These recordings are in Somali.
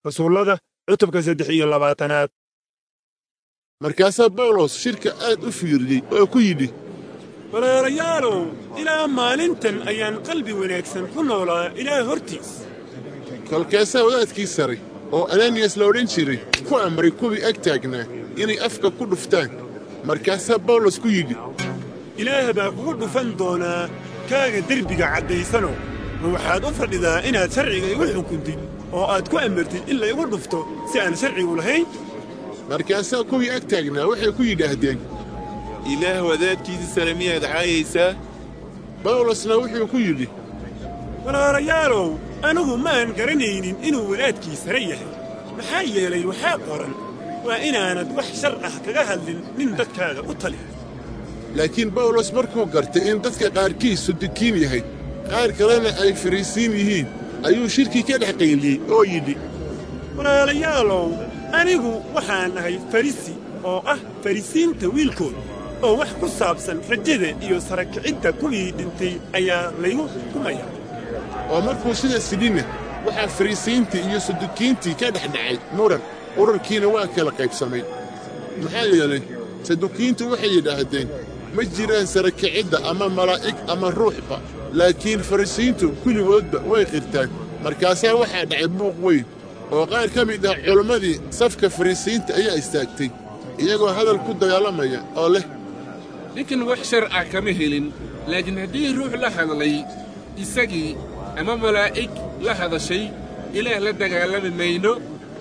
rasuullada cutubka saddex iyo labaatanaad markaasaa bawlos shirka aad u fiiriyey oo ku yidhi walaalayaalow ilaa maalintan ayaan qalbi wanaagsan ku noolaa ilaah hortiis kolkaasaa wadaadkii sare oo ananiyas la odhan jiray ku amray kuwii ag taagnaa inay afka ku dhuftaan markaasaa bawlos ku yidhi ilaah baa kugu dhufan doonaa kaaga derbiga caddaysano ma waxaad u fadhidaa inaad sharciga igu xukuntid oo aad ku amartid in laygu dhufto si aan sharcigu lahayn markaasaa kuwii ag taagnaa waxay ku yidhaahdeen ilaah wadaadkiisa sare miyaad caayaysaa bawlosna wuxuu ku yidhi walaalayaalow anigu maan garanaynin inuu wadaadkii sare yahay maxaa yeelay waxaa qoran waa inaanad wax shar ah kaga hadlin nin dadkaaga u tali laakiin bawlos markuu gartay in dadka qaarkiis sudukiin yahay qaar kalena ay fariisiin yihiin ayuu shirkii ka dhex qayliyey oo yidhi walaalayaalow anigu waxaan ahay farisi oo ah farisiinta wiilkood oo wax ku saabsan rajada iyo sarakicidda kuwii dhintay ayaa laygu xukumaya oo markuu sidaas yidhina waxaa fariisiintii iyo sadukiintii ka dhex dhacay muran urarkiina waa kala qaybsamay maxaa yeelay sadukiintu waxay yidhaahdeen ma jiraan sarakicidda ama malaa'ig ama ruuxba laakiin farisiintu kulligoodba way qirtaan markaasaa waxaa dhacay buuq weyn oo qaar ka mid ah culammadii safka farisiinta ayaa istaagtay iyagoo hadal ku dagaalamaya oo leh ninkan wax shar ah kama helin laakiin haddii ruux la hadlay isagii ama malaa'ig la hadashay ilaah la dagaalami mayno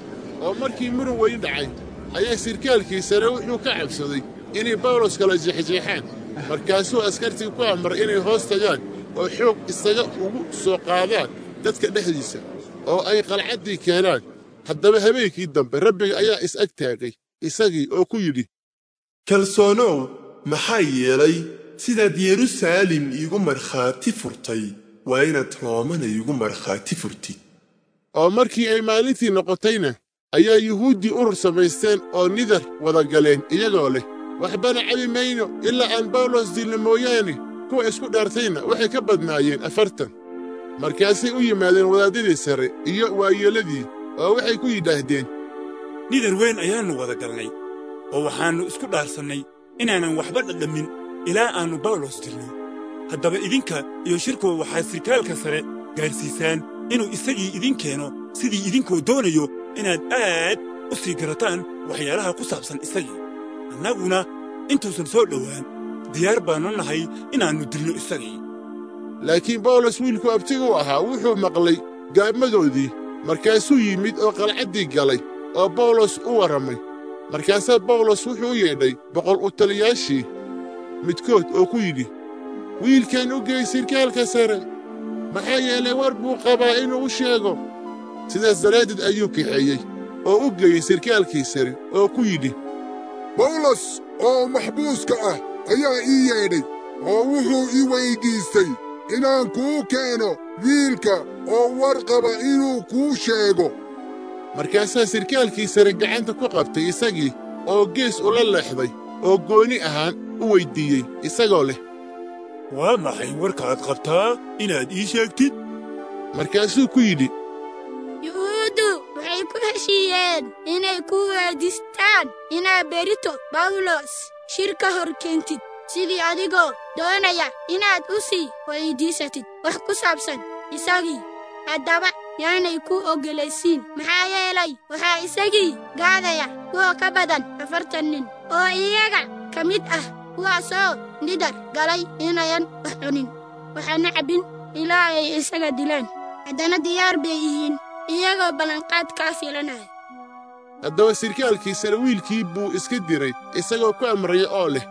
oo markii muran weyn dhacay ayaa sirkaalkii sare wuxuu ka cabsaday inay bawlos kala jeexjeexaan markaasuu askartii ku amray inay hoos tagaan oo xoog isaga ugu soo qaadaan dadka dhexdiisa oo ay qalcaddii keenaan haddaba habeenkii dambe rabbiga ayaa is ag taagay isagii oo ku yidhi kalsoonow maxaa yeelay sidaad yeruusaalem iigu markhaati furtay waa inaad roomana iigu markhaati furtid oo markii ay maalintii noqotayna ayaa yuhuuddii urur samaysteen oo nidar wada galeen iyagoo leh waxbana cabi mayno ilaa aan bawlos dilno mooyaane kuwa isku dhaartayna waxay ka badnaayeen afartan markaasay u yimaadeen wadaaddadii sare iyo waayeelladii oo waxay ku yidhaahdeen nidar weyn ayaannu wada galnay oo waxaannu isku dhaarsannay inaanan waxba dhadhammin ilaa aannu bawlos dilno haddaba idinka iyo shirkuwa waxaad sirkaalka sare gaadhsiisaan inuu isagii idin keeno sidii idinkoo doonayo inaad aad u sii garataan waxyaalaha ku saabsan isagii annaguna intuusan soo dhowaan diyaar baannu nahay inaannu dilno isagii laakiin bawlos wiilku abtigu ahaa wuxuu maqlay gaabmadoodii markaasuu yimid oo qalcaddii galay oo bawlos u warramay markaasaa bawlos wuxuu u yeedhay boqol u taliyaashii midkood oo ku yidhi wiilkan u geey sirkaalka sare maxaa yeelay war buu qabaa inuu u sheego sidaas daraaddeed ayuu kaxeeyey oo u geeyey sirkaalkii sare oo ku yidhi bawlos oo maxbuuska ah ayaa ii yeedhay oo wuxuu ii weyddiistay inaan kuu keeno wiilka oo war qaba inuu kuu sheego markaasaa sirkaalkii sare gacanta ku qabtay isagii oo gees ula leexday oo gooni ahaan u weyddiiyey isagoo leh waa maxay warkaad qabtaa inaad ii sheegtid markaasuu ku yidhi yuhuuddu waxay ku heshiiyeen inay ku weyddiistaan inaad berito bawlos shir ka hor keentid sidii adigoo doonaya inaad u sii weyddiisatid wax ku saabsan isagii haddaba yaanay ku oggolaysiin maxaa yeelay waxaa isagii gaadaya kuwa ka badan afartan nin oo iyaga ka mid ah kuwaasoo nidar galay inayan wax cunin waxaana cabbin ilaa ay isaga dilaan haddana diyaar bay yihiin iyagoo ballanqaad kaa filanaya haddaba sirkaalkii sare wiilkii buu iska diray isagoo ku amraya oo leh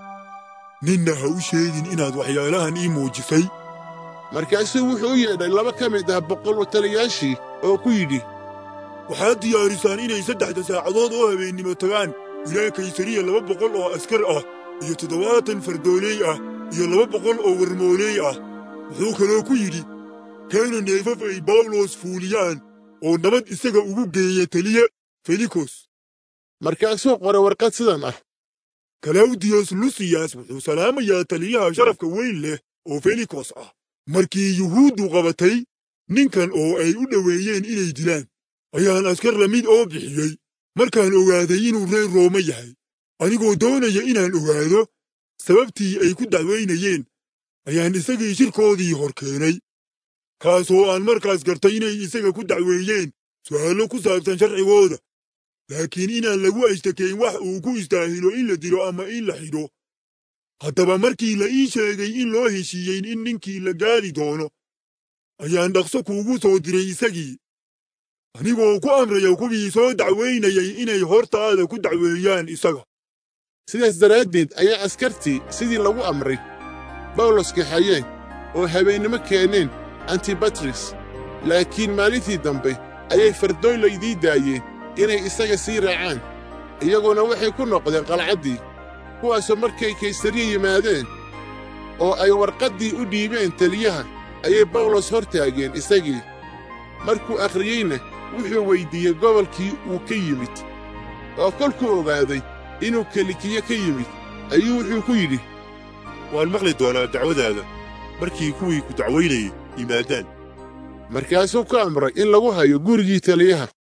ninna ha u sheegin inaad waxyaalahan ii muujisay markaasuu wuxuu u yeedhay laba ka mid ah boqol wataliyaashii oo ku yidhi waxaad diyaarisaan inay saddexda saacadood oo habeennimo tagaan ilaa kaysariya laba boqol oo askar ah iyo toddobaatan fardooley ah iyo laba boqol oo warmooley ah wuxuu kaloo ku yidhi keena neefaf ay bawlos fuuliyaan oo nabad isaga ugu geeya teliya felikos markaasuu qoray warqad sidan ah kalawdiyos lusiyas wuxuu salaamayaa taliyaha sharafka weyn leh oo felikos ah markii yuhuuddu qabatay ninkan oo ay u dhoweeyeen inay dilaan ayaan askar lamid oo bixiyey markaan ogaaday inuu reer roome yahay anigoo doonaya inaan ogaado sababtii ay ku dacwaynayeen ayaan isagii shirkoodii hor keenay kaasoo aan markaas gartay inay isaga ku dacweeyeen su'aallo ku saabsan sharcigooda laakiin inaan lagu ashtakeyn wax uu ku istaahilo in la dilo ama in la xidho haddaba markii la ii sheegay in loo heshiiyey in ninkii la gaali doono ayaan dhaqso kuugu soo diray isagii anigoo ku amraya kuwii soo dacwaynayay inay hortaada ku dacweeyaan isaga sidaas daraaddeed ayaa askartii sidii lagu amray bawlos kaxayeen oo habeennimo keeneen antibatris laakiin maalintii dambe ayay fardooylaydii daayeen inay isaga sii raacaan iyaguna waxay ku noqdeen qalcaddii kuwaasoo markay kaysariya yimaadeen oo ay warqaddii u dhiibeen teliyaha ayay bawlos hor taageen isagii markuu akhriyeyna wuxuu weyddiiyey gobolkii uu ka yimid oo kolkuu ogaaday inuu kelikiye ka yimid ayuu wuxuu ku yidhi waan maqli doonaa dacwadaada markii kuwii ku dacwaynayay yimaadaan markaasuu ku amray in lagu hayo gurigii taliyaha